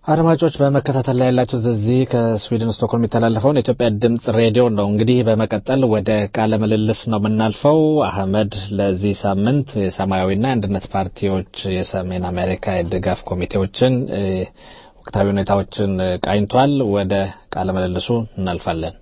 አድማጮች በመከታተል ላይ ያላቸው እዚህ ከስዊድን ስቶክሆልም የሚተላለፈውን የኢትዮጵያ ድምጽ ሬዲዮ ነው። እንግዲህ በመቀጠል ወደ ቃለ ምልልስ ነው የምናልፈው። አህመድ ለዚህ ሳምንት የሰማያዊና የአንድነት ፓርቲዎች የሰሜን አሜሪካ የድጋፍ ኮሚቴዎችን ወቅታዊ ሁኔታዎችን ቃኝቷል። ወደ ቃለ ምልልሱ እናልፋለን።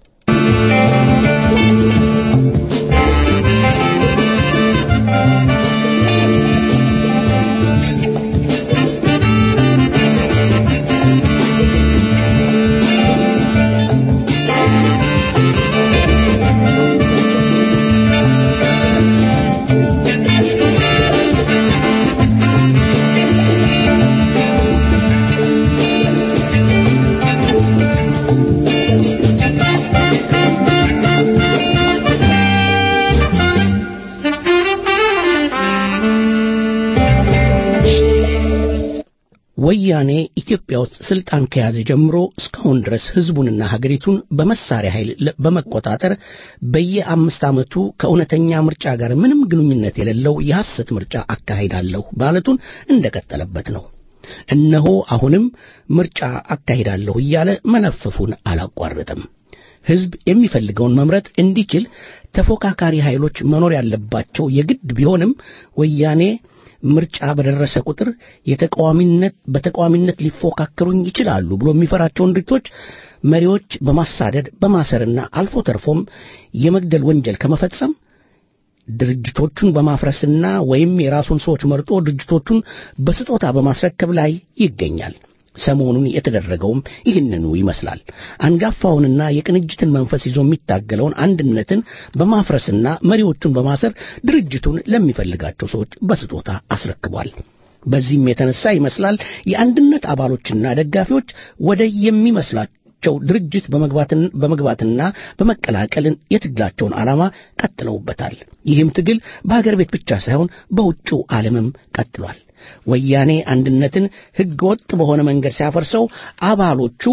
ወያኔ ኢትዮጵያ ውስጥ ስልጣን ከያዘ ጀምሮ እስካሁን ድረስ ህዝቡንና ሀገሪቱን በመሳሪያ ኃይል በመቆጣጠር በየአምስት ዓመቱ ከእውነተኛ ምርጫ ጋር ምንም ግንኙነት የሌለው የሐሰት ምርጫ አካሂዳለሁ ማለቱን እንደቀጠለበት ነው። እነሆ አሁንም ምርጫ አካሂዳለሁ እያለ መነፈፉን አላቋረጥም። ህዝብ የሚፈልገውን መምረጥ እንዲችል ተፎካካሪ ኃይሎች መኖር ያለባቸው የግድ ቢሆንም ወያኔ ምርጫ በደረሰ ቁጥር የተቃዋሚነት በተቃዋሚነት ሊፎካከሩኝ ይችላሉ ብሎ የሚፈራቸውን ድርጅቶች መሪዎች በማሳደድ በማሰርና አልፎ ተርፎም የመግደል ወንጀል ከመፈጸም ድርጅቶቹን በማፍረስና ወይም የራሱን ሰዎች መርጦ ድርጅቶቹን በስጦታ በማስረከብ ላይ ይገኛል። ሰሞኑን የተደረገውም ይህንኑ ይመስላል። አንጋፋውንና የቅንጅትን መንፈስ ይዞ የሚታገለውን አንድነትን በማፍረስና መሪዎቹን በማሰር ድርጅቱን ለሚፈልጋቸው ሰዎች በስጦታ አስረክቧል። በዚህም የተነሳ ይመስላል የአንድነት አባሎችና ደጋፊዎች ወደ የሚመስላቸው ድርጅት በመግባትና በመቀላቀል የትግላቸውን ዓላማ ቀጥለውበታል። ይህም ትግል በሀገር ቤት ብቻ ሳይሆን በውጭው ዓለምም ቀጥሏል። ወያኔ አንድነትን ሕገ ወጥ በሆነ መንገድ ሲያፈርሰው አባሎቹ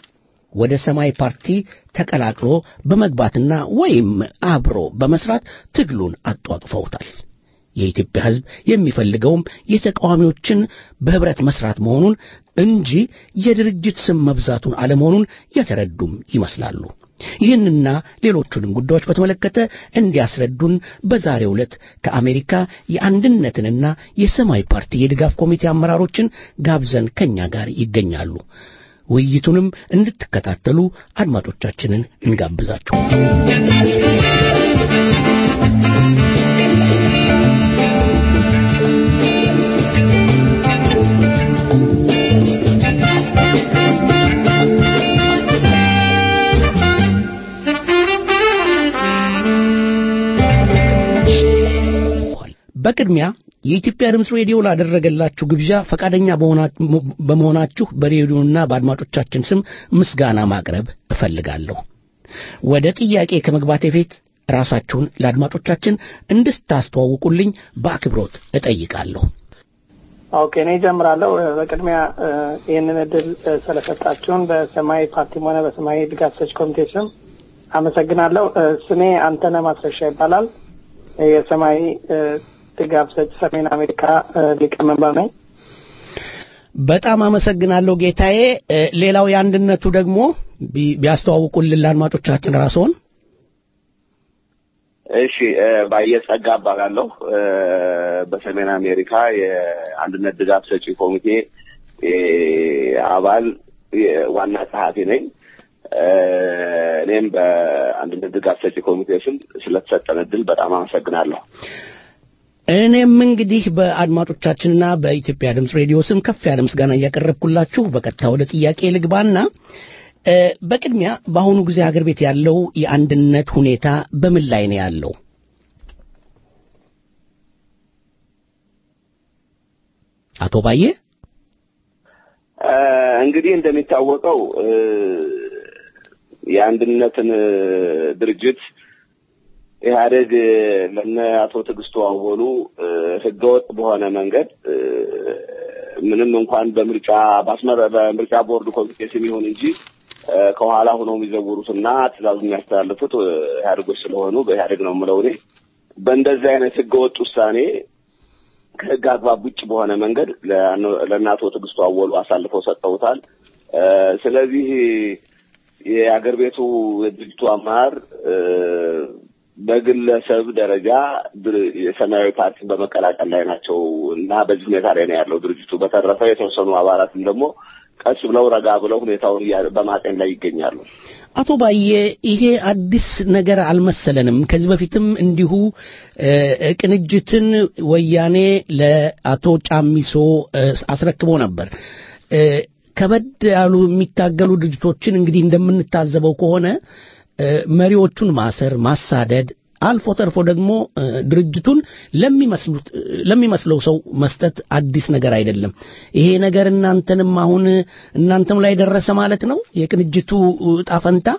ወደ ሰማይ ፓርቲ ተቀላቅሎ በመግባትና ወይም አብሮ በመስራት ትግሉን አጧጥፈውታል። የኢትዮጵያ ሕዝብ የሚፈልገውም የተቃዋሚዎችን በህብረት መስራት መሆኑን እንጂ የድርጅት ስም መብዛቱን አለመሆኑን የተረዱም ይመስላሉ። ይህንና ሌሎቹንም ጉዳዮች በተመለከተ እንዲያስረዱን በዛሬው ዕለት ከአሜሪካ የአንድነትንና የሰማይ ፓርቲ የድጋፍ ኮሚቴ አመራሮችን ጋብዘን ከኛ ጋር ይገኛሉ። ውይይቱንም እንድትከታተሉ አድማጮቻችንን እንጋብዛችሁ። በቅድሚያ የኢትዮጵያ ድምፅ ሬዲዮ ላደረገላችሁ ግብዣ ፈቃደኛ በመሆናችሁ በሬዲዮና በአድማጮቻችን ስም ምስጋና ማቅረብ እፈልጋለሁ። ወደ ጥያቄ ከመግባቴ በፊት ራሳችሁን ለአድማጮቻችን እንድታስተዋውቁልኝ በአክብሮት እጠይቃለሁ። ኦኬ፣ እኔ እጀምራለሁ። በቅድሚያ ይህንን እድል ስለሰጣችሁን በሰማያዊ ፓርቲም ሆነ በሰማያዊ ድጋፍ ሰጪ ኮሚቴ ስም አመሰግናለሁ። ስሜ አንተነህ ማስረሻ ይባላል። የሰማያዊ ድጋፍ ሰጪ ሰሜን አሜሪካ ሊቀመንበር ነኝ። በጣም አመሰግናለሁ ጌታዬ። ሌላው የአንድነቱ ደግሞ ቢያስተዋውቁልን ለአድማጮቻችን ራስዎን። እሺ፣ ባየጸጋ እባላለሁ። በሰሜን አሜሪካ የአንድነት ድጋፍ ሰጪ ኮሚቴ አባል ዋና ጸሐፊ ነኝ። እኔም በአንድነት ድጋፍ ሰጪ ኮሚቴ ስም ስለተሰጠን እድል በጣም አመሰግናለሁ። እኔም እንግዲህ በአድማጮቻችንና በኢትዮጵያ ድምፅ ሬዲዮ ስም ከፍ ያለ ምስጋና እያቀረብኩላችሁ በቀጥታ ወደ ጥያቄ ልግባና በቅድሚያ በአሁኑ ጊዜ ሀገር ቤት ያለው የአንድነት ሁኔታ በምን ላይ ነው ያለው? አቶ ባዬ እንግዲህ እንደሚታወቀው የአንድነትን ድርጅት ኢህአዴግ ለነ አቶ ትዕግስቱ አወሉ ህገወጥ በሆነ መንገድ ምንም እንኳን በምርጫ ባስመረ በምርጫ ቦርድ ኮሚቴ ስም ይሁን እንጂ ከኋላ ሆነው የሚዘውሩትና ትእዛዙ የሚያስተላልፉት ኢህአዴጎች ስለሆኑ በኢህአዴግ ነው የምለው እኔ። በእንደዚህ አይነት ህገወጥ ውሳኔ ከህግ አግባብ ውጭ በሆነ መንገድ ለእናቶ ትዕግስቱ አወሉ አሳልፈው ሰጥተውታል። ስለዚህ የአገር ቤቱ የድርጅቱ አመራር በግለሰብ ደረጃ የሰማያዊ ፓርቲን በመቀላቀል ላይ ናቸው እና በዚህ ሁኔታ ላይ ነው ያለው ድርጅቱ። በተረፈ የተወሰኑ አባላትም ደግሞ ቀስ ብለው ረጋ ብለው ሁኔታውን በማጤን ላይ ይገኛሉ። አቶ ባየ ይሄ አዲስ ነገር አልመሰለንም። ከዚህ በፊትም እንዲሁ ቅንጅትን ወያኔ ለአቶ ጫሚሶ አስረክቦ ነበር። ከበድ ያሉ የሚታገሉ ድርጅቶችን እንግዲህ እንደምንታዘበው ከሆነ መሪዎቹን ማሰር፣ ማሳደድ አልፎ ተርፎ ደግሞ ድርጅቱን ለሚመስለው ሰው መስጠት አዲስ ነገር አይደለም። ይሄ ነገር እናንተንም አሁን እናንተም ላይ ደረሰ ማለት ነው የቅንጅቱ ዕጣ ፈንታ።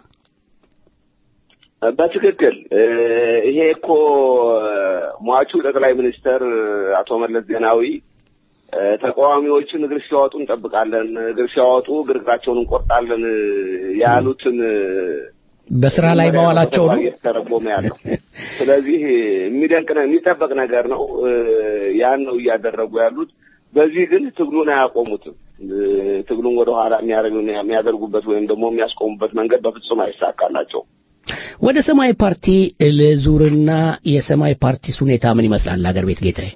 በትክክል ይሄ እኮ ሟቹ ጠቅላይ ሚኒስተር አቶ መለስ ዜናዊ ተቃዋሚዎችን እግር ሲያወጡ እንጠብቃለን፣ እግር ሲያወጡ ግርግራቸውን እንቆርጣለን ያሉትን በስራ ላይ በዋላቸው ነው እየተተረጎመ ያለው። ስለዚህ የሚደንቅ ነው፣ የሚጠበቅ ነገር ነው። ያን ነው እያደረጉ ያሉት። በዚህ ግን ትግሉን አያቆሙትም። ትግሉን ወደኋላ የሚያደርጉበት ወይም ደግሞ የሚያስቆሙበት መንገድ በፍጹም አይሳካላቸውም። ወደ ሰማያዊ ፓርቲ ልዙርና የሰማያዊ ፓርቲስ ሁኔታ ምን ይመስላል? አገር ቤት ጌታዬ።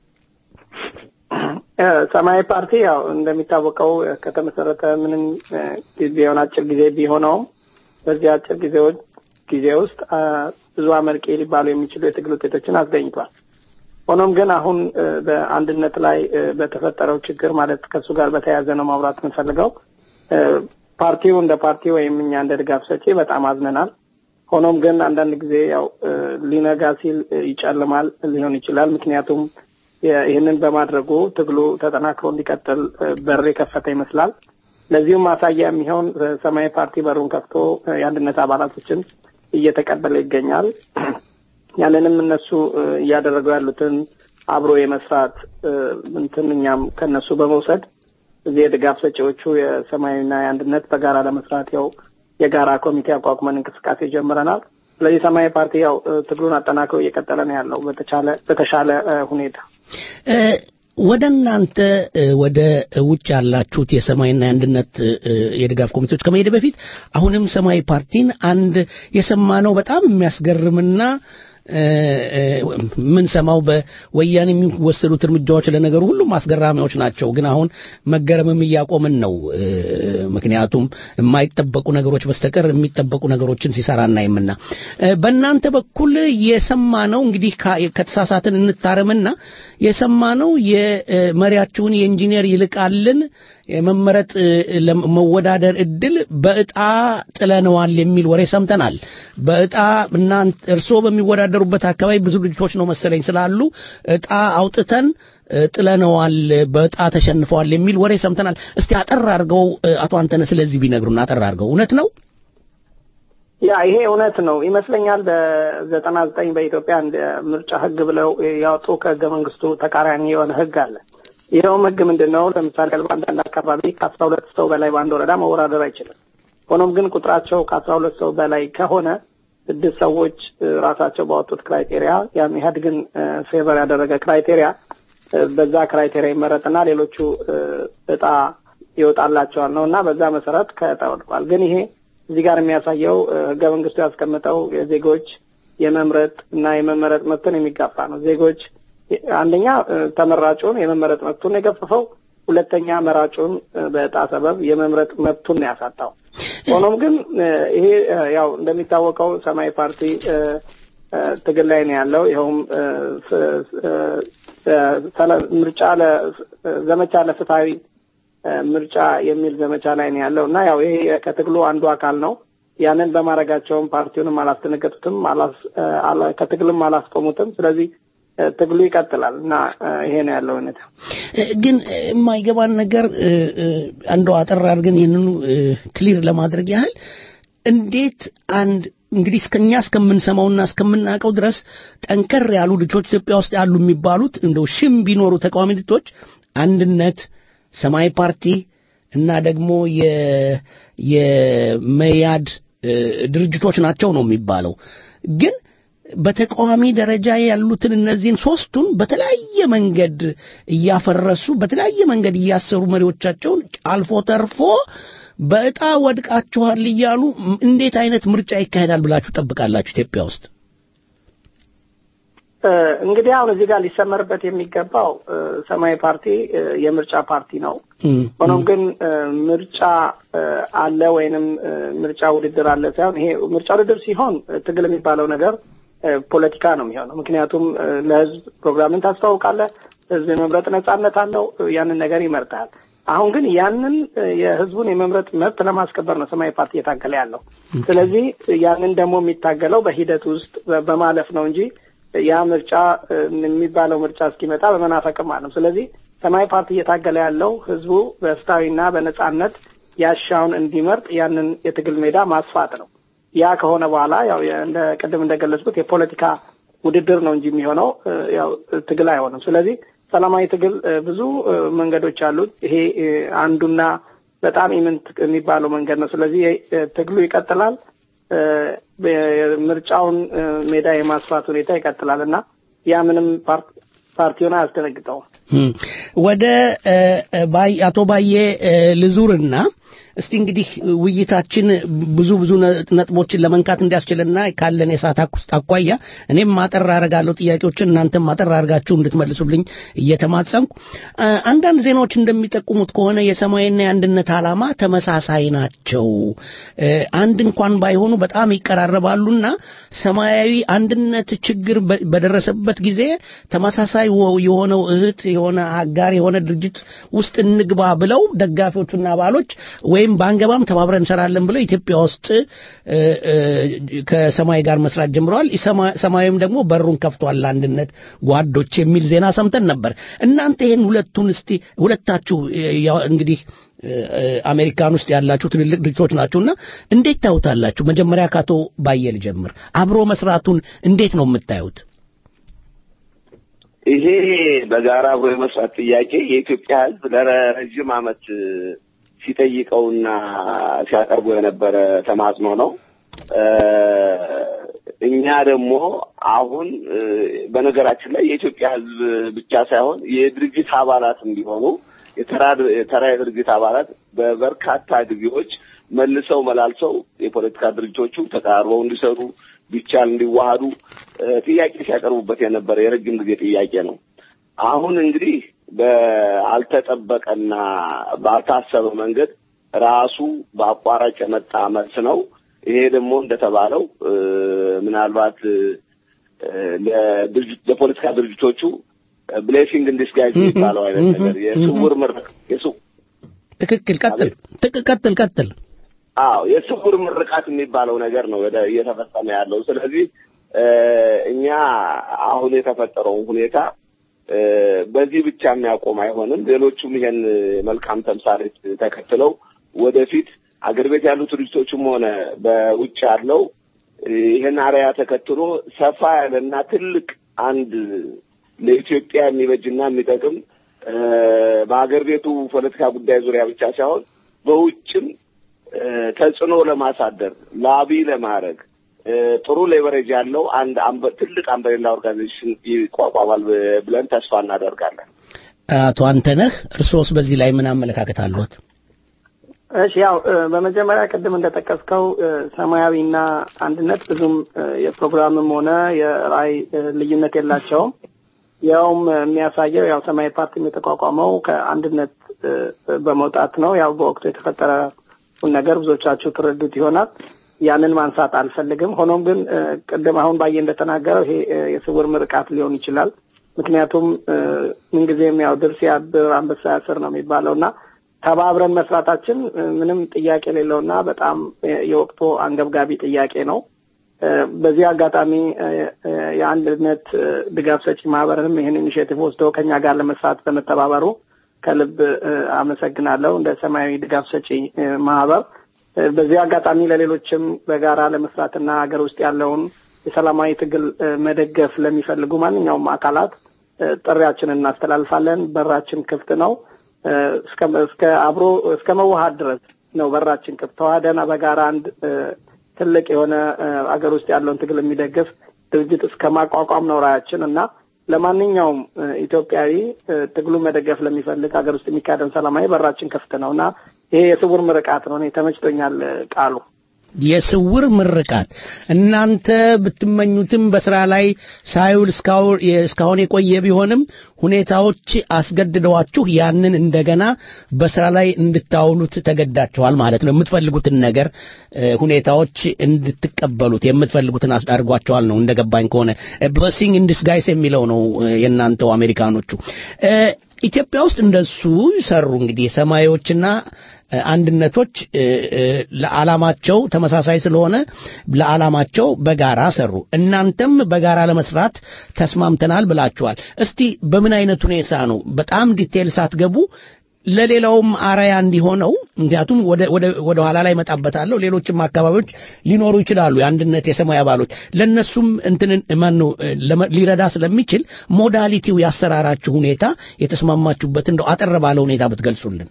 ሰማያዊ ፓርቲ ያው እንደሚታወቀው ከተመሰረተ ምንም ጊዜውን አጭር ጊዜ ቢሆነውም በዚህ አጭር ጊዜዎች ጊዜ ውስጥ ብዙ አመርቂ ሊባሉ የሚችሉ የትግል ውጤቶችን አስገኝቷል። ሆኖም ግን አሁን በአንድነት ላይ በተፈጠረው ችግር ማለት ከእሱ ጋር በተያያዘ ነው ማውራት የምንፈልገው። ፓርቲው እንደ ፓርቲ ወይም እኛ እንደ ድጋፍ ሰጪ በጣም አዝነናል። ሆኖም ግን አንዳንድ ጊዜ ያው ሊነጋ ሲል ይጨልማል ሊሆን ይችላል። ምክንያቱም ይህንን በማድረጉ ትግሉ ተጠናክሮ እንዲቀጥል በር የከፈተ ይመስላል። ለዚሁም ማሳያ የሚሆን ሰማያዊ ፓርቲ በሩን ከፍቶ የአንድነት አባላቶችን እየተቀበለ ይገኛል። ያንንም እነሱ እያደረጉ ያሉትን አብሮ የመስራት እንትን እኛም ከነሱ በመውሰድ እዚህ የድጋፍ ሰጪዎቹ የሰማያዊና የአንድነት በጋራ ለመስራት ያው የጋራ ኮሚቴ አቋቁመን እንቅስቃሴ ጀምረናል። ስለዚህ ሰማያዊ ፓርቲ ያው ትግሉን አጠናክሮ እየቀጠለ ነው ያለው በተቻለ በተሻለ ሁኔታ ወደ እናንተ ወደ ውጭ ያላችሁት የሰማይና የአንድነት የድጋፍ ኮሚቴዎች ከመሄድ በፊት አሁንም ሰማያዊ ፓርቲን አንድ የሰማነው በጣም የሚያስገርምና ምን ሰማው በወያኔ የሚወሰዱት እርምጃዎች ለነገሩ ሁሉም አስገራሚዎች ናቸው። ግን አሁን መገረምም እያቆምን ነው። ምክንያቱም የማይጠበቁ ነገሮች በስተቀር የሚጠበቁ ነገሮችን ሲሰራ እናይምና በእናንተ በኩል የሰማነው እንግዲህ ከተሳሳትን እንታረምና የሰማነው የመሪያችሁን የኢንጂነር ይልቃልን የመመረጥ መወዳደር እድል በእጣ ጥለነዋል የሚል ወሬ ሰምተናል። በእጣ እናንተ እርስዎ በሚወዳደሩበት አካባቢ ብዙ ድርጅቶች ነው መሰለኝ ስላሉ እጣ አውጥተን ጥለነዋል፣ በእጣ ተሸንፈዋል የሚል ወሬ ሰምተናል። እስቲ አጠር አድርገው አቶ አንተነ ስለዚህ ቢነግሩን አጠር አድርገው። እውነት ነው? ያ ይሄ እውነት ነው ይመስለኛል። በዘጠና ዘጠኝ በኢትዮጵያ እንደ ምርጫ ህግ ብለው ያወጡ ከህገ መንግስቱ ተቃራኒ የሆነ ህግ አለ። ይኸውም ህግ ምንድን ነው? ለምሳሌ በአንዳንድ አካባቢ ከአስራ ሁለት ሰው በላይ በአንድ ወረዳ መወዳደር አይችልም። ሆኖም ግን ቁጥራቸው ከአስራ ሁለት ሰው በላይ ከሆነ ስድስት ሰዎች ራሳቸው ባወጡት ክራይቴሪያ ያን ኢህአዴግን ፌቨር ያደረገ ክራይቴሪያ በዛ ክራይቴሪያ ይመረጥና ሌሎቹ እጣ ይወጣላቸዋል ነው እና በዛ መሰረት ከእጣ ወድቋል። ግን ይሄ እዚህ ጋር የሚያሳየው ህገ መንግስቱ ያስቀመጠው የዜጎች የመምረጥ እና የመመረጥ መብትን የሚጋፋ ነው። ዜጎች አንደኛ ተመራጩን የመመረጥ መብቱን የገፈፈው፣ ሁለተኛ መራጩን በእጣ ሰበብ የመምረጥ መብቱን ነው ያሳጣው። ሆኖም ግን ይሄ ያው እንደሚታወቀው ሰማያዊ ፓርቲ ትግል ላይ ነው ያለው። ይኸውም ምርጫ ዘመቻ ለፍትሐዊ ምርጫ የሚል ዘመቻ ላይ ነው ያለው እና ያው ይሄ ከትግሉ አንዱ አካል ነው። ያንን በማድረጋቸውም ፓርቲውንም አላስደነገጡትም፣ ከትግልም አላስቆሙትም። ስለዚህ ትግሉ ይቀጥላል እና ይሄ ነው ያለው ሁኔታ። ግን የማይገባን ነገር እንደው አጠር አድርገን ይህንኑ ክሊር ለማድረግ ያህል እንዴት አንድ እንግዲህ እስከኛ እስከምንሰማውና እስከምናውቀው ድረስ ጠንከር ያሉ ድርጅቶች ኢትዮጵያ ውስጥ ያሉ የሚባሉት እንደው ሽም ቢኖሩ ተቃዋሚ ድርጅቶች አንድነት፣ ሰማያዊ ፓርቲ እና ደግሞ የመያድ ድርጅቶች ናቸው ነው የሚባለው ግን በተቃዋሚ ደረጃ ያሉትን እነዚህን ሶስቱን በተለያየ መንገድ እያፈረሱ በተለያየ መንገድ እያሰሩ መሪዎቻቸውን አልፎ ተርፎ በእጣ ወድቃችኋል እያሉ እንዴት አይነት ምርጫ ይካሄዳል ብላችሁ ጠብቃላችሁ ኢትዮጵያ ውስጥ? እንግዲህ አሁን እዚህ ጋር ሊሰመርበት የሚገባው ሰማያዊ ፓርቲ የምርጫ ፓርቲ ነው። ሆኖም ግን ምርጫ አለ ወይንም ምርጫ ውድድር አለ ሳይሆን ይሄ ምርጫ ውድድር ሲሆን ትግል የሚባለው ነገር ፖለቲካ ነው የሚሆነው። ምክንያቱም ለህዝብ ፕሮግራምን ታስተዋውቃለህ፣ ህዝብ የመምረጥ ነጻነት አለው፣ ያንን ነገር ይመርጣል። አሁን ግን ያንን የህዝቡን የመምረጥ መብት ለማስከበር ነው ሰማያዊ ፓርቲ እየታገለ ያለው። ስለዚህ ያንን ደግሞ የሚታገለው በሂደት ውስጥ በማለፍ ነው እንጂ ያ ምርጫ የሚባለው ምርጫ እስኪመጣ በመናፈቅም አለም። ስለዚህ ሰማያዊ ፓርቲ እየታገለ ያለው ህዝቡ በፍትሐዊና በነጻነት ያሻውን እንዲመርጥ ያንን የትግል ሜዳ ማስፋት ነው። ያ ከሆነ በኋላ ያው እንደ ቅድም እንደገለጽኩት የፖለቲካ ውድድር ነው እንጂ የሚሆነው ያው ትግል አይሆንም። ስለዚህ ሰላማዊ ትግል ብዙ መንገዶች አሉት። ይሄ አንዱና በጣም ኢምንት የሚባለው መንገድ ነው። ስለዚህ ትግሉ ይቀጥላል። ምርጫውን ሜዳ የማስፋት ሁኔታ ይቀጥላል እና ያ ምንም ፓርቲውን አያስደነግጠውም። ወደ አቶ ባዬ ልዙርና እስቲ እንግዲህ ውይይታችን ብዙ ብዙ ነጥቦችን ለመንካት እንዲያስችልና ካለን የሰዓት አኳያ እኔም ማጠር አረጋለሁ ጥያቄዎችን እናንተም ማጠር አርጋችሁ እንድትመልሱልኝ እየተማጸንኩ አንዳንድ ዜናዎች እንደሚጠቁሙት ከሆነ የሰማያዊና የአንድነት ዓላማ ተመሳሳይ ናቸው። አንድ እንኳን ባይሆኑ በጣም ይቀራረባሉና ሰማያዊ አንድነት ችግር በደረሰበት ጊዜ ተመሳሳይ የሆነው እህት የሆነ አጋር የሆነ ድርጅት ውስጥ እንግባ ብለው ደጋፊዎቹና አባሎች ወይም በአንገባም ተባብረን እንሰራለን ብለው ኢትዮጵያ ውስጥ ከሰማይ ጋር መስራት ጀምረዋል። ሰማያዊም ደግሞ በሩን ከፍቷል ለአንድነት ጓዶች የሚል ዜና ሰምተን ነበር። እናንተ ይህን ሁለቱን እስቲ ሁለታችሁ እንግዲህ አሜሪካን ውስጥ ያላችሁ ትልልቅ ድርጅቶች ናችሁና እንዴት ታዩታላችሁ? መጀመሪያ ከአቶ ባየ ልጀምር። አብሮ መስራቱን እንዴት ነው የምታዩት? ይሄ በጋራ አብሮ የመስራት ጥያቄ የኢትዮጵያ ሕዝብ ለረጅም ዓመት ሲጠይቀውና ሲያቀርቡ የነበረ ተማጽኖ ነው። እኛ ደግሞ አሁን በነገራችን ላይ የኢትዮጵያ ሕዝብ ብቻ ሳይሆን የድርጅት አባላትም ቢሆኑ የተራ የድርጅት አባላት በበርካታ ጊዜዎች መልሰው መላልሰው የፖለቲካ ድርጅቶቹ ተቀራርበው እንዲሰሩ ቢቻል እንዲዋሃዱ ጥያቄ ሲያቀርቡበት የነበረ የረጅም ጊዜ ጥያቄ ነው። አሁን እንግዲህ በአልተጠበቀና ባልታሰበ መንገድ ራሱ በአቋራጭ የመጣ መልስ ነው። ይሄ ደግሞ እንደተባለው ምናልባት ለፖለቲካ ድርጅቶቹ ብሌሲንግ እንዲስጋይዝ የሚባለው አይነት ነገር የስውር ምርቅ ትክክል። ቀጥል ቀጥል ቀጥል። አዎ የስውር ምርቃት የሚባለው ነገር ነው እየተፈጸመ ያለው። ስለዚህ እኛ አሁን የተፈጠረውን ሁኔታ በዚህ ብቻ የሚያቆም አይሆንም። ሌሎቹም ይሄን መልካም ተምሳሌት ተከትለው ወደፊት አገር ቤት ያሉ ድርጅቶችም ሆነ በውጭ ያለው ይህን አርያ ተከትሎ ሰፋ ያለና ትልቅ አንድ ለኢትዮጵያ የሚበጅና የሚጠቅም በሀገር ቤቱ ፖለቲካ ጉዳይ ዙሪያ ብቻ ሳይሆን በውጭም ተጽዕኖ ለማሳደር ላቢ ለማድረግ ጥሩ ሌቨሬጅ ያለው አንድ ትልቅ አምበሬላ ኦርጋናይዜሽን ይቋቋማል ብለን ተስፋ እናደርጋለን። አቶ አንተነህ እርሶስ በዚህ ላይ ምን አመለካከት አለዎት? እሺ ያው በመጀመሪያ ቅድም እንደጠቀስከው ሰማያዊና አንድነት ብዙም የፕሮግራምም ሆነ የራዕይ ልዩነት የላቸውም። ያውም የሚያሳየው ያው ሰማያዊ ፓርቲም የተቋቋመው ከአንድነት በመውጣት ነው። ያው በወቅቱ የተፈጠረውን ነገር ብዙዎቻችሁ ትረዱት ይሆናል። ያንን ማንሳት አልፈልግም። ሆኖም ግን ቅድም አሁን ባየ እንደተናገረው ይሄ የስውር ምርቃት ሊሆን ይችላል። ምክንያቱም ምንጊዜም ያው ድር ሲያብር አንበሳ ያስር ነው የሚባለው እና ተባብረን መስራታችን ምንም ጥያቄ የሌለውና በጣም የወቅቱ አንገብጋቢ ጥያቄ ነው። በዚህ አጋጣሚ የአንድነት ድጋፍ ሰጪ ማህበርንም ይህን ኢኒሽቲቭ ወስደው ከኛ ጋር ለመስራት በመተባበሩ ከልብ አመሰግናለሁ። እንደ ሰማያዊ ድጋፍ ሰጪ ማህበር በዚህ አጋጣሚ ለሌሎችም በጋራ ለመስራትና ሀገር ውስጥ ያለውን የሰላማዊ ትግል መደገፍ ለሚፈልጉ ማንኛውም አካላት ጥሪያችንን እናስተላልፋለን። በራችን ክፍት ነው። እስከ አብሮ እስከ መዋሃድ ድረስ ነው በራችን ክፍት። ተዋህደን በጋራ አንድ ትልቅ የሆነ አገር ውስጥ ያለውን ትግል የሚደግፍ ድርጅት እስከ ማቋቋም ነው ራያችን እና ለማንኛውም ኢትዮጵያዊ ትግሉ መደገፍ ለሚፈልግ ሀገር ውስጥ የሚካሄደውን ሰላማዊ በራችን ክፍት ነው እና ይሄ የስውር ምርቃት ነው። እኔ ተመችቶኛል ቃሉ። የስውር ምርቃት እናንተ ብትመኙትም በስራ ላይ ሳይውል እስካሁን የቆየ ቢሆንም ሁኔታዎች አስገድደዋችሁ ያንን እንደገና በስራ ላይ እንድታውሉት ተገዳችኋል ማለት ነው። የምትፈልጉትን ነገር ሁኔታዎች እንድትቀበሉት የምትፈልጉትን አድርጓቸዋል ነው እንደገባኝ ከሆነ ብለሲንግ ኢን ዲስጋይስ የሚለው ነው የእናንተው አሜሪካኖቹ። ኢትዮጵያ ውስጥ እንደሱ ይሰሩ እንግዲህ ሰማያዊዎችና አንድነቶች ለዓላማቸው ተመሳሳይ ስለሆነ ለዓላማቸው በጋራ ሰሩ። እናንተም በጋራ ለመስራት ተስማምተናል ብላችኋል። እስቲ በምን አይነት ሁኔታ ነው በጣም ዲቴል ሳትገቡ ለሌላውም አራያ እንዲሆነው ምክንያቱም ወደ ኋላ ላይ መጣበታለሁ ሌሎችም አካባቢዎች ሊኖሩ ይችላሉ የአንድነት የሰማይ አባሎች ለነሱም እንትንን ማን ነው ሊረዳ ስለሚችል ሞዳሊቲው ያሰራራችሁ ሁኔታ የተስማማችሁበት እንደው አጠር ባለ ሁኔታ ብትገልጹልን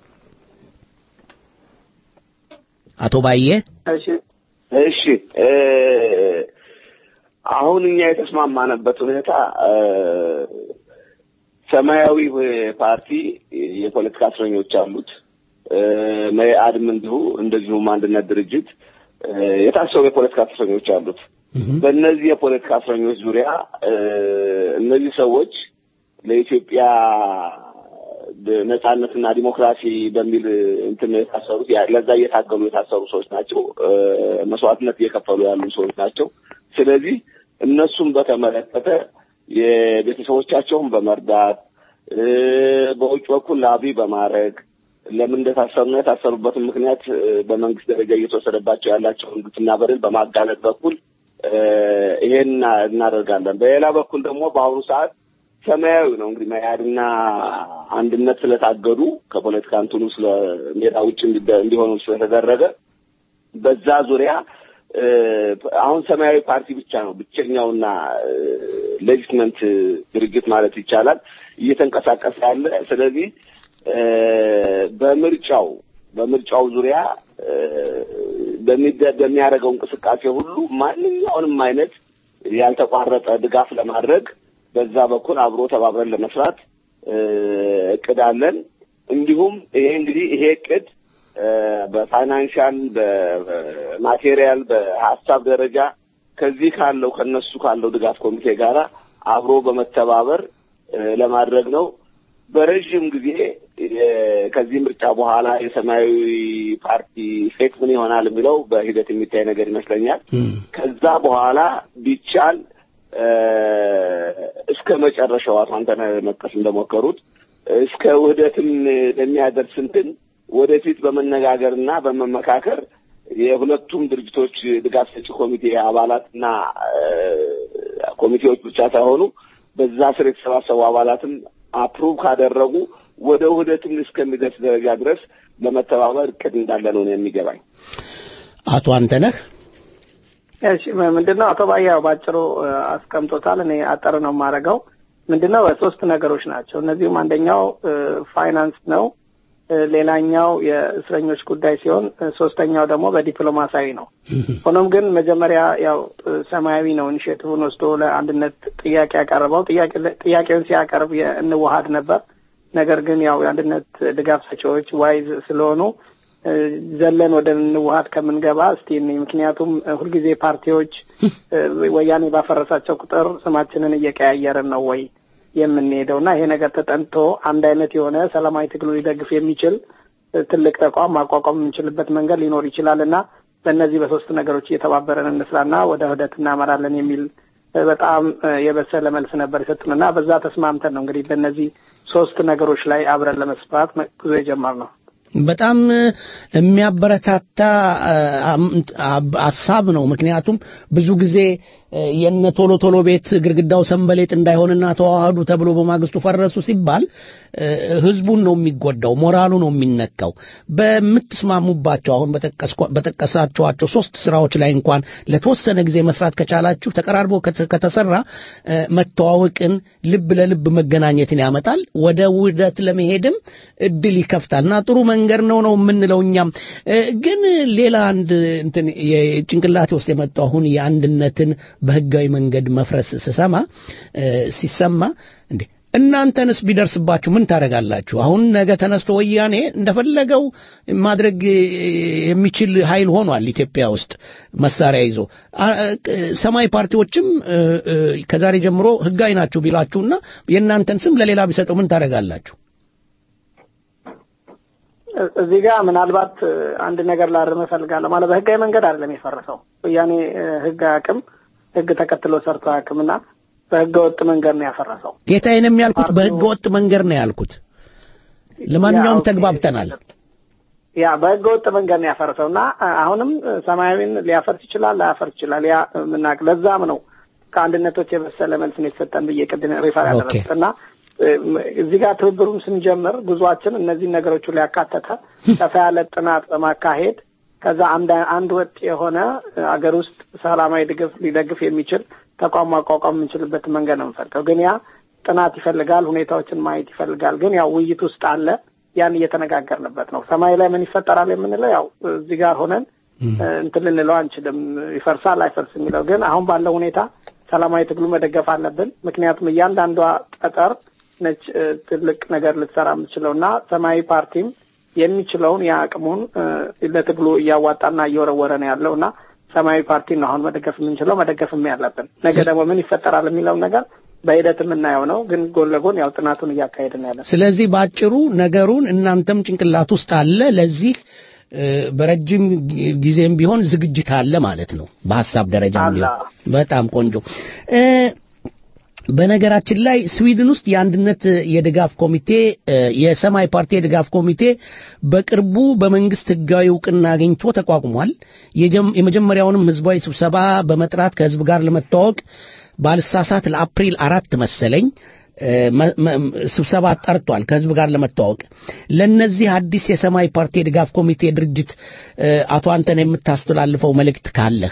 አቶ ባዬ እሺ እሺ አሁን እኛ የተስማማነበት ሁኔታ ሰማያዊ ፓርቲ የፖለቲካ እስረኞች አሉት። መኢአድም እንዲሁ እንደዚሁም አንድነት ድርጅት የታሰሩ የፖለቲካ እስረኞች አሉት። በእነዚህ የፖለቲካ እስረኞች ዙሪያ እነዚህ ሰዎች ለኢትዮጵያ ነጻነትና ዲሞክራሲ በሚል እንትን የታሰሩት ለዛ እየታገሉ የታሰሩ ሰዎች ናቸው። መስዋዕትነት እየከፈሉ ያሉ ሰዎች ናቸው። ስለዚህ እነሱም በተመለከተ የቤተሰቦቻቸውን በመርዳት በውጭ በኩል ላቢ በማድረግ ለምን እንደታሰሩና የታሰሩበትን ምክንያት በመንግስት ደረጃ እየተወሰደባቸው ያላቸውን ግፍና በደል በማጋለጥ በኩል ይሄን እናደርጋለን። በሌላ በኩል ደግሞ በአሁኑ ሰዓት ሰማያዊ ነው እንግዲህ መያድና አንድነት ስለታገዱ ከፖለቲካ እንትኑ ስለ ሜዳ ውጭ እንዲሆኑ ስለተደረገ በዛ ዙሪያ አሁን ሰማያዊ ፓርቲ ብቻ ነው ብቸኛውና ሌጂትመንት ድርጅት ማለት ይቻላል እየተንቀሳቀሰ ያለ። ስለዚህ በምርጫው በምርጫው ዙሪያ በሚያደርገው እንቅስቃሴ ሁሉ ማንኛውንም አይነት ያልተቋረጠ ድጋፍ ለማድረግ በዛ በኩል አብሮ ተባብረን ለመስራት እቅድ አለን። እንዲሁም ይሄ እንግዲህ ይሄ እቅድ በፋይናንሻል በማቴሪያል በሀሳብ ደረጃ ከዚህ ካለው ከነሱ ካለው ድጋፍ ኮሚቴ ጋራ አብሮ በመተባበር ለማድረግ ነው። በረዥም ጊዜ ከዚህ ምርጫ በኋላ የሰማያዊ ፓርቲ ፌት ምን ይሆናል የሚለው በሂደት የሚታይ ነገር ይመስለኛል። ከዛ በኋላ ቢቻል እስከ መጨረሻው አቶ አንተነህ መጥቀስ እንደሞከሩት እስከ ውህደትም ለሚያደርስ እንትን ወደፊት በመነጋገርና በመመካከር የሁለቱም ድርጅቶች ድጋፍ ሰጪ ኮሚቴ አባላትና ኮሚቴዎች ብቻ ሳይሆኑ በዛ ስር የተሰባሰቡ አባላትም አፕሩቭ ካደረጉ ወደ ውህደትም እስከሚደርስ ደረጃ ድረስ ለመተባበር እቅድ እንዳለ ነው የሚገባኝ። አቶ አንተነህ እሺ፣ ምንድነው አቶ ባያው ባጭሩ አስቀምጦታል። እኔ አጠር ነው የማደርገው። ምንድነው ሶስት ነገሮች ናቸው። እነዚሁም አንደኛው ፋይናንስ ነው። ሌላኛው የእስረኞች ጉዳይ ሲሆን ሶስተኛው ደግሞ በዲፕሎማሲያዊ ነው። ሆኖም ግን መጀመሪያ ያው ሰማያዊ ነው ኢኒሽቲቭን ወስዶ ለአንድነት ጥያቄ ያቀረበው ጥያቄውን ሲያቀርብ እንዋሀድ ነበር። ነገር ግን ያው የአንድነት ድጋፍ ሰጪዎች ዋይዝ ስለሆኑ ዘለን ወደ እንዋሀድ ከምንገባ እስቲ ምክንያቱም ሁልጊዜ ፓርቲዎች ወያኔ ባፈረሳቸው ቁጥር ስማችንን እየቀያየርን ነው ወይ የምንሄደው እና ይሄ ነገር ተጠንቶ አንድ አይነት የሆነ ሰላማዊ ትግሉ ሊደግፍ የሚችል ትልቅ ተቋም ማቋቋም የምንችልበት መንገድ ሊኖር ይችላል እና በእነዚህ በሶስት ነገሮች እየተባበረን እንስራና ወደ ውህደት እናመራለን የሚል በጣም የበሰለ መልስ ነበር የሰጡን እና በዛ ተስማምተን ነው እንግዲህ በእነዚህ ሶስት ነገሮች ላይ አብረን ለመስራት ጉዞ የጀመርነው። በጣም የሚያበረታታ ሀሳብ ነው። ምክንያቱም ብዙ ጊዜ የነ ቶሎ ቶሎ ቤት ግድግዳው ሰንበሌጥ እንዳይሆንና ተዋህዱ ተብሎ በማግስቱ ፈረሱ ሲባል ህዝቡን ነው የሚጎዳው፣ ሞራሉ ነው የሚነካው። በምትስማሙባቸው አሁን በጠቀሳችኋቸው ሶስት ስራዎች ላይ እንኳን ለተወሰነ ጊዜ መስራት ከቻላችሁ ተቀራርቦ ከተሰራ መተዋወቅን፣ ልብ ለልብ መገናኘትን ያመጣል። ወደ ውህደት ለመሄድም እድል ይከፍታል እና ጥሩ መንገድ ነው ነው የምንለው እኛም። ግን ሌላ አንድ እንትን የጭንቅላቴ ውስጥ የመጣው አሁን የአንድነትን በህጋዊ መንገድ መፍረስ ስሰማ ሲሰማ እንዴ እናንተንስ ቢደርስባችሁ ምን ታደርጋላችሁ? አሁን ነገ ተነስቶ ወያኔ እንደፈለገው ማድረግ የሚችል ኃይል ሆኗል ኢትዮጵያ ውስጥ መሳሪያ ይዞ። ሰማይ ፓርቲዎችም ከዛሬ ጀምሮ ህጋዊ ናችሁ ቢላችሁና የእናንተን ስም ለሌላ ቢሰጠው ምን ታደርጋላችሁ? እዚህ ጋር ምናልባት አንድ ነገር ላርም እፈልጋለሁ። ማለት በህጋዊ መንገድ አይደለም የፈረሰው ወያኔ ህግ አያውቅም፣ ህግ ተከትሎ ሰርቶ አያውቅምና በህገ ወጥ መንገድ ነው ያፈረሰው። ጌታዬንም ያልኩት በህገ ወጥ መንገድ ነው ያልኩት። ለማንኛውም ተግባብተናል። ያ በህገ ወጥ መንገድ ነው ያፈረሰው እና አሁንም ሰማያዊን ሊያፈርስ ይችላል፣ ላያፈርስ ይችላል። ያ ምናቅ ለዛም ነው ከአንድነቶች የበሰለ መልስ ነው የተሰጠን ብዬ ቅድም ሪፈር ያደረግኩት እና እዚህ ጋር ትብብሩን ስንጀምር ጉዟችን እነዚህን ነገሮች ላይ ያካተተ ሰፋ ያለ ጥናት በማካሄድ ከዛ አንድ ወጥ የሆነ አገር ውስጥ ሰላማዊ ድጋፍ ሊደግፍ የሚችል ተቋም ማቋቋም የምንችልበትን መንገድ ነው የምንፈልገው። ግን ያ ጥናት ይፈልጋል፣ ሁኔታዎችን ማየት ይፈልጋል። ግን ያው ውይይት ውስጥ አለ። ያን እየተነጋገርንበት ነው። ሰማይ ላይ ምን ይፈጠራል የምንለው ያው እዚህ ጋር ሆነን እንትን ልንለው አንችልም። ይፈርሳል አይፈርስ የሚለው ግን አሁን ባለው ሁኔታ ሰላማዊ ትግሉ መደገፍ አለብን። ምክንያቱም እያንዳንዷ ጠጠር ነች ትልቅ ነገር ልትሰራ የምትችለው እና ሰማያዊ ፓርቲም የሚችለውን የአቅሙን ለትግሉ እያዋጣና እየወረወረ ነው ያለው እና ሰማያዊ ፓርቲን ነው አሁን መደገፍ የምንችለው መደገፍም ያለብን። ነገ ደግሞ ምን ይፈጠራል የሚለውን ነገር በሂደት የምናየው ነው። ግን ጎን ለጎን ያው ጥናቱን እያካሄድን ያለ። ስለዚህ በአጭሩ ነገሩን እናንተም ጭንቅላት ውስጥ አለ። ለዚህ በረጅም ጊዜም ቢሆን ዝግጅት አለ ማለት ነው። በሀሳብ ደረጃ ቢሆን በጣም ቆንጆ። በነገራችን ላይ ስዊድን ውስጥ የአንድነት የድጋፍ ኮሚቴ የሰማይ ፓርቲ የድጋፍ ኮሚቴ በቅርቡ በመንግስት ህጋዊ እውቅና አግኝቶ ተቋቁሟል። የመጀመሪያውንም ህዝባዊ ስብሰባ በመጥራት ከህዝብ ጋር ለመተዋወቅ ባልሳሳት ለአፕሪል አራት መሰለኝ ስብሰባ ጠርቷል ከህዝብ ጋር ለመተዋወቅ። ለነዚህ አዲስ የሰማይ ፓርቲ የድጋፍ ኮሚቴ ድርጅት አቶ አንተን የምታስተላልፈው መልእክት ካለህ?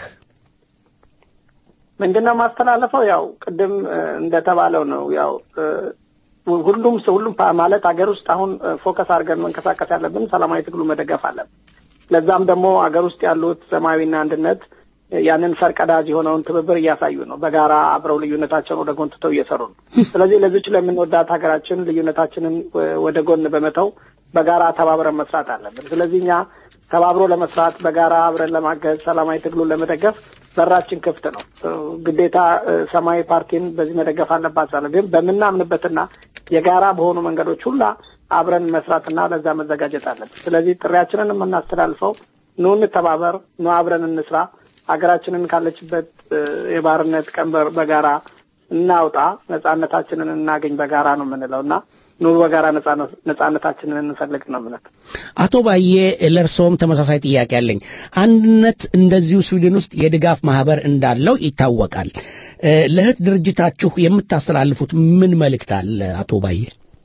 ምንድነው ማስተላለፈው? ያው ቅድም እንደተባለው ነው። ያው ሁሉም ሁሉም ማለት ሀገር ውስጥ አሁን ፎከስ አድርገን መንቀሳቀስ ያለብን ሰላማዊ ትግሉ መደገፍ አለብን። ለዛም ደግሞ ሀገር ውስጥ ያሉት ሰማያዊና አንድነት ያንን ፈርቀዳጅ የሆነውን ትብብር እያሳዩ ነው። በጋራ አብረው ልዩነታቸውን ወደ ጎን ትተው እየሰሩ ነው። ስለዚህ ለዚች ለምንወዳት ሀገራችን ልዩነታችንን ወደ ጎን በመተው በጋራ ተባብረን መስራት አለብን። ስለዚህ እኛ ተባብሮ ለመስራት በጋራ አብረን ለማገዝ ሰላማዊ ትግሉን ለመደገፍ በራችን ክፍት ነው። ግዴታ ሰማያዊ ፓርቲን በዚህ መደገፍ አለባቸው። ግን በምናምንበትና የጋራ በሆኑ መንገዶች ሁላ አብረን መስራትና ለዛ መዘጋጀት አለብን። ስለዚህ ጥሪያችንን የምናስተላልፈው ኑ እንተባበር፣ ኑ አብረን እንስራ፣ ሀገራችንን ካለችበት የባርነት ቀንበር በጋራ እናውጣ፣ ነጻነታችንን እናገኝ በጋራ ነው የምንለው እና ኑ በጋራ ነጻነታችንን እንፈልግ ነው ምነት አቶ ባዬ ለእርስዎም ተመሳሳይ ጥያቄ አለኝ። አንድነት እንደዚሁ ስዊድን ውስጥ የድጋፍ ማህበር እንዳለው ይታወቃል። ለእህት ድርጅታችሁ የምታስተላልፉት ምን መልእክት አለ? አቶ ባዬ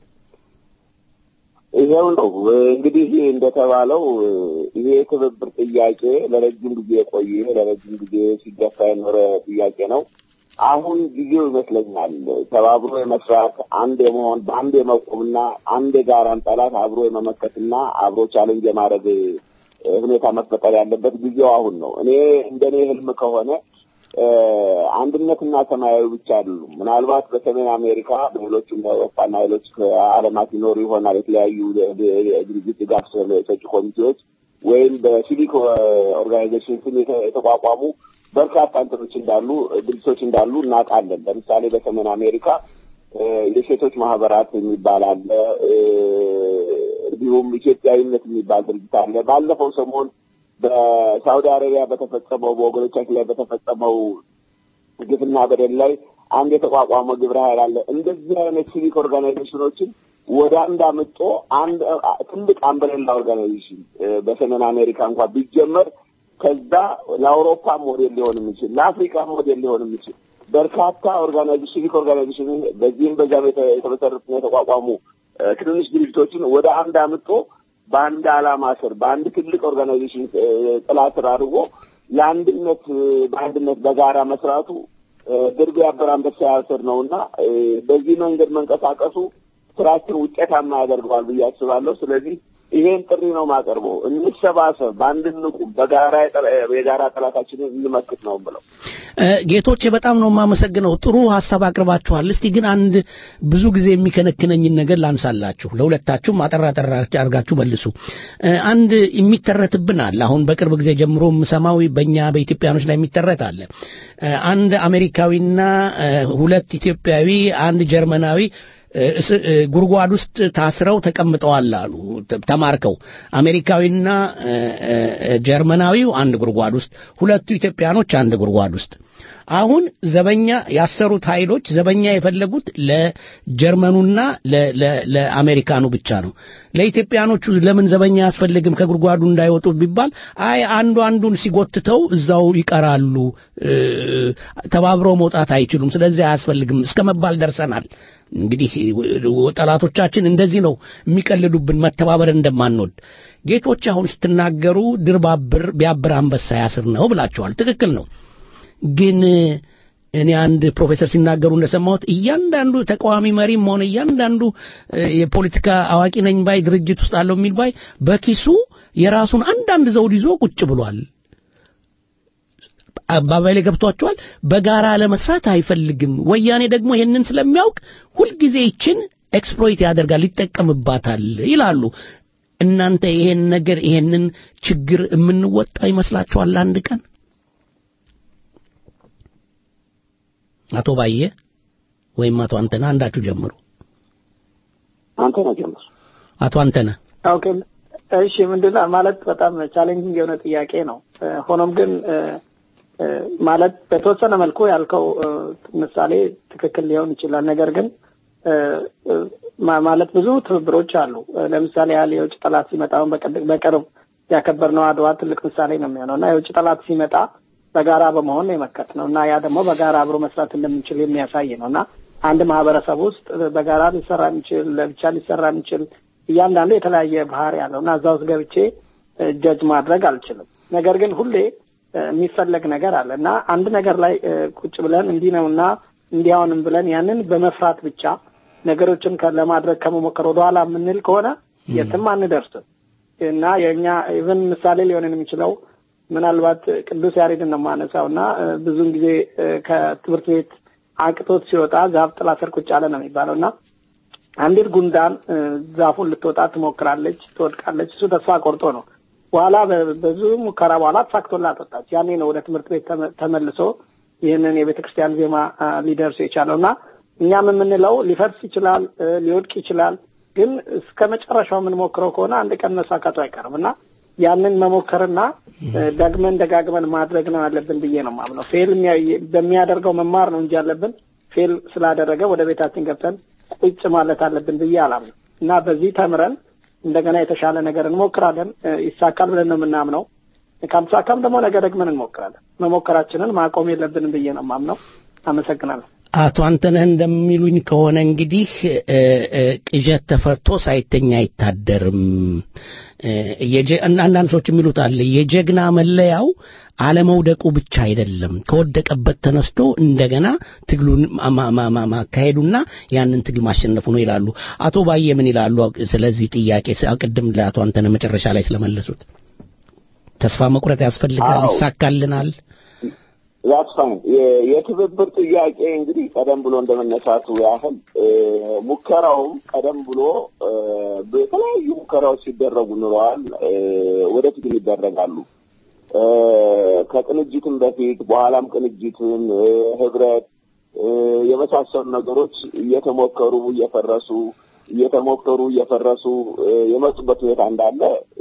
ይኸው ነው እንግዲህ እንደተባለው ይሄ የትብብር ጥያቄ ለረጅም ጊዜ የቆየ ለረጅም ጊዜ ሲገፋ የኖረ ጥያቄ ነው። አሁን ጊዜው ይመስለኛል ተባብሮ የመስራት አንድ የመሆን በአንድ የመቆምና አንድ የጋራን ጠላት አብሮ የመመከትና አብሮ ቻለንጅ የማድረግ ሁኔታ መፈጠር ያለበት ጊዜው አሁን ነው። እኔ እንደኔ ህልም ከሆነ አንድነትና ሰማያዊ ብቻ አይደሉም። ምናልባት በሰሜን አሜሪካ በሌሎችም በአውሮፓና ሌሎች ዓለማት ይኖሩ ይሆናል የተለያዩ ድርጅት ድጋፍ ሰጪ ኮሚቴዎች ወይም በሲቪክ ኦርጋናይዜሽን ስም የተቋቋሙ በርካታ እንትኖች እንዳሉ ድርጅቶች እንዳሉ እናውቃለን። ለምሳሌ በሰሜን አሜሪካ የሴቶች ማህበራት የሚባል አለ። እንዲሁም ኢትዮጵያዊነት የሚባል ድርጅት አለ። ባለፈው ሰሞን በሳውዲ አረቢያ በተፈጸመው በወገኖቻችን ላይ በተፈጸመው ግፍና በደል ላይ አንድ የተቋቋመ ግብረ ኃይል አለ። እንደዚህ አይነት ሲቪክ ኦርጋናይዜሽኖችን ወደ አንድ አምጦ አንድ ትልቅ አምበሌላ ኦርጋናይዜሽን በሰሜን አሜሪካ እንኳን ቢጀመር ከዛ ለአውሮፓ ሞዴል ሊሆን የሚችል ለአፍሪካ ሞዴል ሊሆን የሚችል በርካታ ኦርጋናይዜሽን ሲቪክ ኦርጋናይዜሽን በዚህም በዚያም የተመሰረቱ የተቋቋሙ ትንንሽ ድርጅቶችን ወደ አንድ አምጦ በአንድ ዓላማ ስር በአንድ ትልቅ ኦርጋናይዜሽን ጥላ ስር አድርጎ ለአንድነት በአንድነት በጋራ መስራቱ ድር ቢያብር አንበሳ ያስር ነው እና በዚህ መንገድ መንቀሳቀሱ ስራችን ውጤታማ ያደርገዋል ብዬ አስባለሁ። ስለዚህ ይሄን ጥሪ ነው ማቀርበው። እንሰባሰብ፣ በአንድ እንቁም፣ በጋራ የጋራ ጠላታችንን እንመክት ነው ብለው ጌቶቼ በጣም ነው የማመሰግነው። ጥሩ ሀሳብ አቅርባችኋል። እስቲ ግን አንድ ብዙ ጊዜ የሚከነክነኝን ነገር ላንሳላችሁ። ለሁለታችሁም አጠራ አጠራ አድርጋችሁ መልሱ። አንድ የሚተረትብን አለ። አሁን በቅርብ ጊዜ ጀምሮ የምሰማው በእኛ በኢትዮጵያኖች ላይ የሚተረት አለ። አንድ አሜሪካዊና ሁለት ኢትዮጵያዊ፣ አንድ ጀርመናዊ ጉድጓድ ውስጥ ታስረው ተቀምጠዋል አሉ ተማርከው አሜሪካዊና ጀርመናዊው አንድ ጉድጓድ ውስጥ ሁለቱ ኢትዮጵያኖች አንድ ጉድጓድ ውስጥ አሁን ዘበኛ ያሰሩት ኃይሎች ዘበኛ የፈለጉት ለጀርመኑና ለአሜሪካኑ ብቻ ነው ለኢትዮጵያኖቹ ለምን ዘበኛ አያስፈልግም ከጉድጓዱ እንዳይወጡ ቢባል አይ አንዱ አንዱን ሲጎትተው እዛው ይቀራሉ ተባብረው መውጣት አይችሉም ስለዚህ አያስፈልግም እስከ መባል ደርሰናል እንግዲህ ጠላቶቻችን እንደዚህ ነው የሚቀልዱብን መተባበር እንደማንወድ ጌቶች አሁን ስትናገሩ ድር ቢያብር አንበሳ ያስር ነው ብላችኋል ትክክል ነው ግን እኔ አንድ ፕሮፌሰር ሲናገሩ እንደሰማሁት እያንዳንዱ ተቃዋሚ መሪም ሆነ እያንዳንዱ የፖለቲካ አዋቂ ነኝ ባይ ድርጅት ውስጥ አለው የሚል ባይ በኪሱ የራሱን አንዳንድ ዘውድ ይዞ ቁጭ ብሏል አባባይ ላይ ገብቷቸዋል በጋራ ለመስራት አይፈልግም ወያኔ ደግሞ ይህንን ስለሚያውቅ ሁልጊዜ ይችን ኤክስፕሎይት ያደርጋል ይጠቀምባታል ይላሉ እናንተ ይሄን ነገር ይሄንን ችግር የምንወጣ ይመስላችኋል አንድ ቀን አቶ ባየ ወይም አቶ አንተና አንዳችሁ ጀምሩ አንተና ጀምሩ አቶ አንተና ኦኬ እሺ ምንድነው ማለት በጣም ቻሌንጂንግ የሆነ ጥያቄ ነው ሆኖም ግን ማለት በተወሰነ መልኩ ያልከው ምሳሌ ትክክል ሊሆን ይችላል ነገር ግን ማለት ብዙ ትብብሮች አሉ ለምሳሌ ያህል የውጭ ጠላት ሲመጣ በቅርብ ያከበርነው አድዋ ትልቅ ምሳሌ ነው የሚሆነው እና የውጭ ጠላት ሲመጣ በጋራ በመሆን የመከት ነው እና ያ ደግሞ በጋራ አብሮ መስራት እንደምንችል የሚያሳይ ነው እና አንድ ማህበረሰብ ውስጥ በጋራ ሊሰራ የሚችል ለብቻ ሊሰራ የሚችል እያንዳንዱ የተለያየ ባህር ያለው እና እዛ ውስጥ ገብቼ ጀጅ ማድረግ አልችልም ነገር ግን ሁሌ የሚፈለግ ነገር አለ እና አንድ ነገር ላይ ቁጭ ብለን እንዲህ ነው እና እንዲያውንም ብለን ያንን በመፍራት ብቻ ነገሮችን ለማድረግ ከመሞከር ወደኋላ የምንል ከሆነ የትም አንደርስም እና የእኛ ኢቨን ምሳሌ ሊሆንን የሚችለው ምናልባት ቅዱስ ያሬድን ነው የማነሳው እና ብዙውን ጊዜ ከትምህርት ቤት አቅቶት ሲወጣ ዛፍ ጥላ ስር ቁጭ አለ ነው የሚባለው እና አንዲት ጉንዳን ዛፉን ልትወጣ ትሞክራለች፣ ትወድቃለች። እሱ ተስፋ ቆርጦ ነው። በኋላ ብዙ ሙከራ በኋላ ተሳክቶላት ወጣች። ያኔ ነው ወደ ትምህርት ቤት ተመልሶ ይህንን የቤተ ክርስቲያን ዜማ ሊደርሱ የቻለው እና እኛም የምንለው ሊፈርስ ይችላል፣ ሊወድቅ ይችላል። ግን እስከ መጨረሻው የምንሞክረው ከሆነ አንድ ቀን መሳካቱ አይቀርም እና ያንን መሞከርና ደግመን ደጋግመን ማድረግ ነው ያለብን ብዬ ነው ማምነው። ፌል በሚያደርገው መማር ነው እንጂ ያለብን ፌል ስላደረገ ወደ ቤታችን ገብተን ቁጭ ማለት አለብን ብዬ አላምነው እና በዚህ ተምረን እንደገና የተሻለ ነገር እንሞክራለን። ይሳካል ብለን ነው የምናምነው። ካልተሳካም ደግሞ ነገ ደግመን እንሞክራለን። መሞከራችንን ማቆም የለብንም ብዬ ነው ማምነው። አመሰግናለሁ። አቶ አንተነህ እንደሚሉኝ ከሆነ እንግዲህ ቅዠት ተፈርቶ ሳይተኛ አይታደርም። አንዳንድ ሰዎች የሚሉት አለ የጀግና መለያው አለመውደቁ ብቻ አይደለም፣ ከወደቀበት ተነስቶ እንደገና ትግሉን ማካሄዱና ያንን ትግል ማሸነፉ ነው ይላሉ። አቶ ባየ ምን ይላሉ ስለዚህ ጥያቄ? ቅድም ለአቶ አንተነህ መጨረሻ ላይ ስለመለሱት ተስፋ መቁረጥ ያስፈልጋል፣ ይሳካልናል። ዛትፋን የትብብር ጥያቄ እንግዲህ ቀደም ብሎ እንደመነሳቱ ያህል ሙከራውም ቀደም ብሎ የተለያዩ ሙከራዎች ሲደረጉ ኑረዋል። ወደፊትም ይደረጋሉ። ከቅንጅትም በፊት በኋላም ቅንጅትን፣ ህብረት የመሳሰሉ ነገሮች እየተሞከሩ እየፈረሱ እየተሞከሩ እየፈረሱ የመጡበት ሁኔታ እንዳለ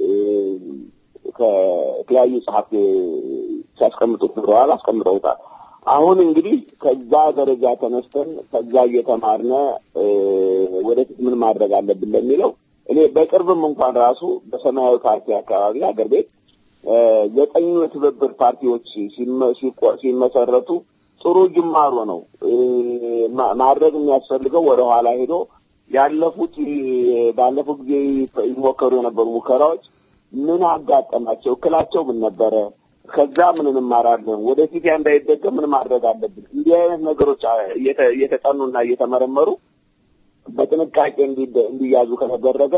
ከተለያዩ ጸሐፊ ሲያስቀምጡት ኑረዋል፣ አስቀምጠውታል። አሁን እንግዲህ ከዛ ደረጃ ተነስተን ከዛ እየተማርነ ወደፊት ምን ማድረግ አለብን ለሚለው እኔ በቅርብም እንኳን ራሱ በሰማያዊ ፓርቲ አካባቢ ሀገር ቤት ዘጠኙ የትብብር ፓርቲዎች ሲመሰረቱ ጥሩ ጅማሮ ነው። ማድረግ የሚያስፈልገው ወደ ኋላ ሄዶ ያለፉት ባለፉት ጊዜ ይሞከሩ የነበሩ ሙከራዎች ምን አጋጠማቸው? እክላቸው ምን ነበረ? ከዛ ምን እንማራለን? ወደፊት ያ እንዳይደገም ምን ማድረግ አለብን? እንዲህ አይነት ነገሮች እየተጠኑና እየተመረመሩ በጥንቃቄ እንዲያዙ ከተደረገ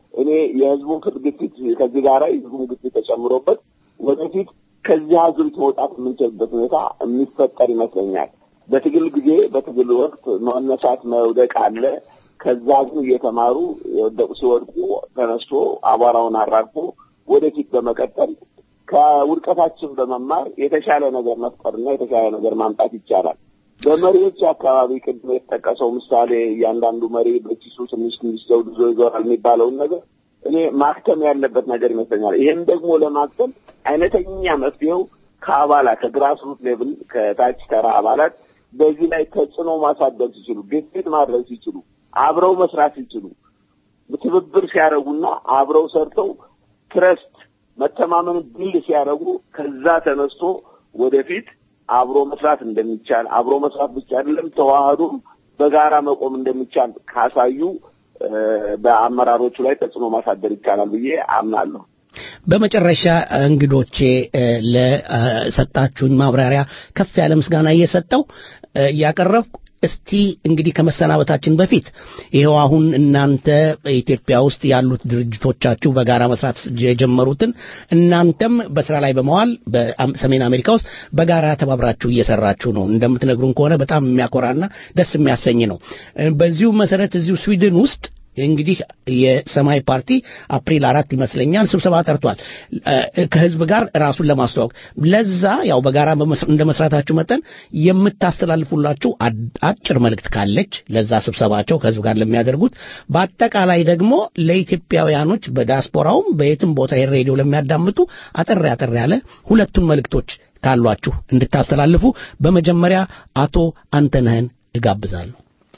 እኔ የህዝቡን ግፊት ከዚህ ጋር የህዝቡን ግፊት ተጨምሮበት ወደፊት ከዚህ አዙሪት መውጣት የምንችልበት ሁኔታ የሚፈጠር ይመስለኛል። በትግል ጊዜ በትግል ወቅት መነሳት መውደቅ አለ። ከዛ ግን እየተማሩ የወደቁ ሲወድቁ ተነስቶ አቧራውን አራግፎ ወደፊት በመቀጠል ከውድቀታችን በመማር የተሻለ ነገር መፍጠርና የተሻለ ነገር ማምጣት ይቻላል። በመሪዎች አካባቢ ቅድም የተጠቀሰው ምሳሌ እያንዳንዱ መሪ በኪሱ ትንሽ ትንሽ ዘውድ ይዞ ይዞራል የሚባለውን ነገር እኔ ማክተም ያለበት ነገር ይመስለኛል። ይህም ደግሞ ለማክተም አይነተኛ መፍትሄው ከአባላት ከግራስሩት ሌቭል ከታች ተራ አባላት በዚህ ላይ ተጽዕኖ ማሳደር ሲችሉ፣ ግፊት ማድረግ ሲችሉ፣ አብረው መስራት ሲችሉ፣ ትብብር ሲያደርጉና አብረው ሰርተው ትረስት መተማመን ድል ሲያደርጉ ከዛ ተነስቶ ወደፊት አብሮ መስራት እንደሚቻል አብሮ መስራት ብቻ አይደለም ተዋህዶም በጋራ መቆም እንደሚቻል ካሳዩ በአመራሮቹ ላይ ተጽዕኖ ማሳደር ይቻላል ብዬ አምናለሁ። በመጨረሻ እንግዶቼ ለሰጣችሁኝ ማብራሪያ ከፍ ያለ ምስጋና እየሰጠው እያቀረብኩ እስቲ እንግዲህ ከመሰናበታችን በፊት ይኸው አሁን እናንተ ኢትዮጵያ ውስጥ ያሉት ድርጅቶቻችሁ በጋራ መስራት የጀመሩትን እናንተም በስራ ላይ በመዋል በሰሜን አሜሪካ ውስጥ በጋራ ተባብራችሁ እየሰራችሁ ነው። እንደምትነግሩን ከሆነ በጣም የሚያኮራና ደስ የሚያሰኝ ነው። በዚሁ መሰረት እዚሁ ስዊድን ውስጥ እንግዲህ የሰማያዊ ፓርቲ አፕሪል አራት ይመስለኛል ስብሰባ ጠርቷል ከህዝብ ጋር ራሱን ለማስተዋወቅ ለዛ ያው በጋራ እንደ መስራታችሁ መጠን የምታስተላልፉላችሁ አጭር መልእክት ካለች ለዛ ስብሰባቸው ከህዝብ ጋር ለሚያደርጉት በአጠቃላይ ደግሞ ለኢትዮጵያውያኖች በዲያስፖራውም በየትም ቦታ ሬዲዮ ለሚያዳምጡ አጠር አጠር ያለ ሁለቱን መልእክቶች ካሏችሁ እንድታስተላልፉ በመጀመሪያ አቶ አንተነህን እጋብዛለሁ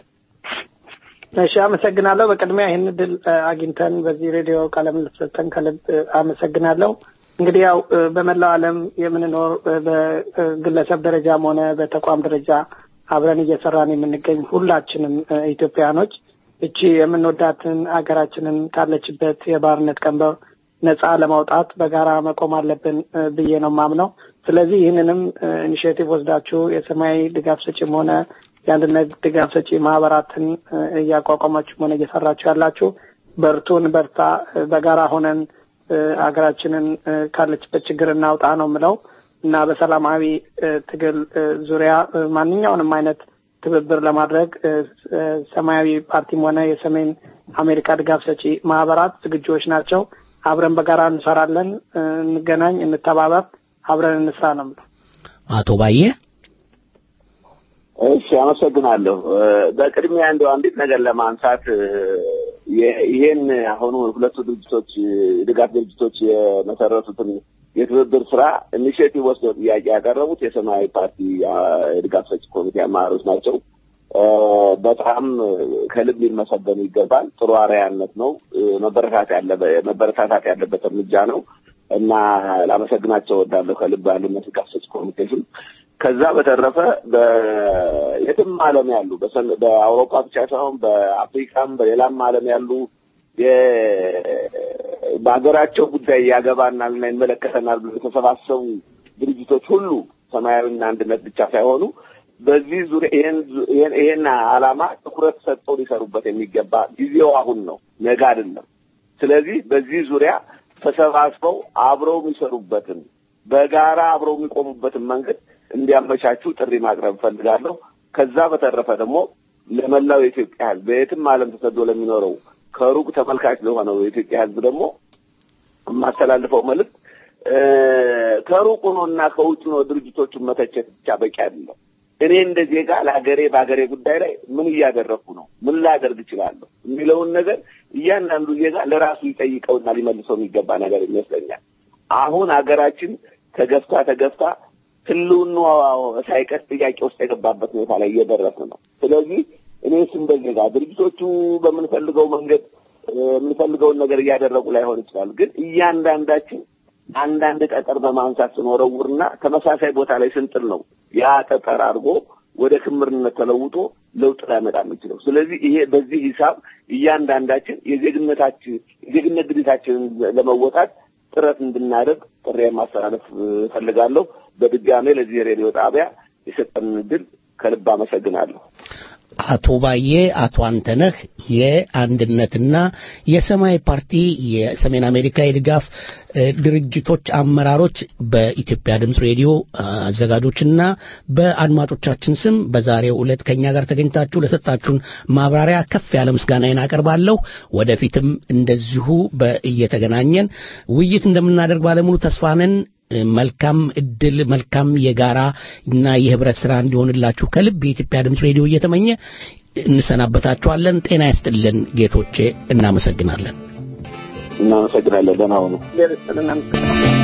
እሺ አመሰግናለሁ። በቅድሚያ ይህን እድል አግኝተን በዚህ ሬዲዮ ቃለ ምልልስ ሰጥተን ከልብ አመሰግናለሁ። እንግዲህ ያው በመላው ዓለም የምንኖር በግለሰብ ደረጃም ሆነ በተቋም ደረጃ አብረን እየሰራን የምንገኝ ሁላችንም ኢትዮጵያኖች እቺ የምንወዳትን አገራችንን ካለችበት የባርነት ቀንበር ነጻ ለማውጣት በጋራ መቆም አለብን ብዬ ነው ማምነው። ስለዚህ ይህንንም ኢኒሽቲቭ ወስዳችሁ የሰማያዊ ድጋፍ ሰጪም ሆነ የአንድነት ድጋፍ ሰጪ ማህበራትን እያቋቋማችሁ ሆነ እየሰራችሁ ያላችሁ በርቱን፣ በርታ፣ በጋራ ሆነን ሀገራችንን ካለችበት ችግር እናውጣ ነው የምለው እና በሰላማዊ ትግል ዙሪያ ማንኛውንም አይነት ትብብር ለማድረግ ሰማያዊ ፓርቲም ሆነ የሰሜን አሜሪካ ድጋፍ ሰጪ ማህበራት ዝግጁዎች ናቸው። አብረን በጋራ እንሰራለን። እንገናኝ፣ እንተባበር፣ አብረን እንስራ ነው የምለው። አቶ ባየ እሺ፣ አመሰግናለሁ። በቅድሚያ እንደው አንዲት ነገር ለማንሳት ይሄን አሁኑ ሁለቱ ድርጅቶች ድጋፍ ድርጅቶች የመሰረቱትን የትብብር ስራ ኢኒሽቲቭ ወስደው ጥያቄ ያቀረቡት የሰማያዊ ፓርቲ የድጋፍ ሰጪ ኮሚቴ አመራሮች ናቸው። በጣም ከልብ ሊመሰገኑ ይገባል። ጥሩ አርአያነት ነው። መበረታታት ያለበት እርምጃ ነው እና ላመሰግናቸው እወዳለሁ ከልብ አንድነት ድጋፍ ሰጪ ኮሚቴሽን ከዛ በተረፈ በየትም ዓለም ያሉ በአውሮፓ ብቻ ሳይሆን በአፍሪካም በሌላም ዓለም ያሉ በሀገራቸው ጉዳይ ያገባናል እና ይመለከተናል ብሎ የተሰባሰቡ ድርጅቶች ሁሉ ሰማያዊና አንድነት ብቻ ሳይሆኑ በዚህ ዙሪያ ይሄን ዓላማ ትኩረት ሰጥተው ሊሰሩበት የሚገባ ጊዜው አሁን ነው፣ ነገ አይደለም። ስለዚህ በዚህ ዙሪያ ተሰባስበው አብረው የሚሰሩበትን በጋራ አብረው የሚቆሙበትን መንገድ እንዲያመቻቹ ጥሪ ማቅረብ እፈልጋለሁ። ከዛ በተረፈ ደግሞ ለመላው የኢትዮጵያ ሕዝብ በየትም ዓለም ተሰዶ ለሚኖረው ከሩቅ ተመልካች ለሆነው የኢትዮጵያ ሕዝብ ደግሞ የማስተላልፈው መልዕክት ከሩቅ ሆኖና ከውጭ ሆኖ ድርጅቶቹን መተቸት ብቻ በቂ አይደለም። እኔ እንደ ዜጋ ለሀገሬ በሀገሬ ጉዳይ ላይ ምን እያደረግኩ ነው፣ ምን ላደርግ እችላለሁ የሚለውን ነገር እያንዳንዱ ዜጋ ለራሱ ይጠይቀውና ሊመልሰው የሚገባ ነገር ይመስለኛል። አሁን ሀገራችን ተገፍታ ተገፍታ ህልውናዋ ሳይቀር ጥያቄ ውስጥ የገባበት ሁኔታ ላይ እየደረስን ነው። ስለዚህ እኔስ እንደ ዜጋ ድርጅቶቹ በምንፈልገው መንገድ የምንፈልገውን ነገር እያደረጉ ላይሆን ይችላሉ። ግን እያንዳንዳችን አንዳንድ ጠጠር በማንሳት ስንወረውርና ተመሳሳይ ቦታ ላይ ስንጥል ነው ያ ጠጠር አድርጎ ወደ ክምርነት ተለውጦ ለውጥ ላይመጣ የሚችለው። ስለዚህ ይሄ በዚህ ሂሳብ እያንዳንዳችን የዜግነታችን የዜግነት ግዴታችንን ለመወጣት ጥረት እንድናደርግ ጥሪ ማስተላለፍ እፈልጋለሁ። በድጋሜ ለዚህ የሬዲዮ ጣቢያ የሰጠንን እድል ከልብ አመሰግናለሁ። አቶ ባዬ፣ አቶ አንተነህ የአንድነትና የሰማያዊ ፓርቲ የሰሜን አሜሪካ የድጋፍ ድርጅቶች አመራሮች በኢትዮጵያ ድምፅ ሬዲዮ አዘጋጆችና በአድማጮቻችን ስም በዛሬው ዕለት ከኛ ጋር ተገኝታችሁ ለሰጣችሁን ማብራሪያ ከፍ ያለ ምስጋናዬን አቀርባለሁ። ወደፊትም እንደዚሁ እየተገናኘን ውይይት እንደምናደርግ ባለሙሉ ተስፋ ነን። መልካም እድል መልካም የጋራ እና የህብረት ስራ እንዲሆንላችሁ ከልብ የኢትዮጵያ ድምፅ ሬዲዮ እየተመኘ እንሰናበታችኋለን። ጤና ይስጥልን ጌቶቼ፣ እናመሰግናለን። እናመሰግናለን። ደህና ሁኑ። እግዚአብሔር ይስጥልን።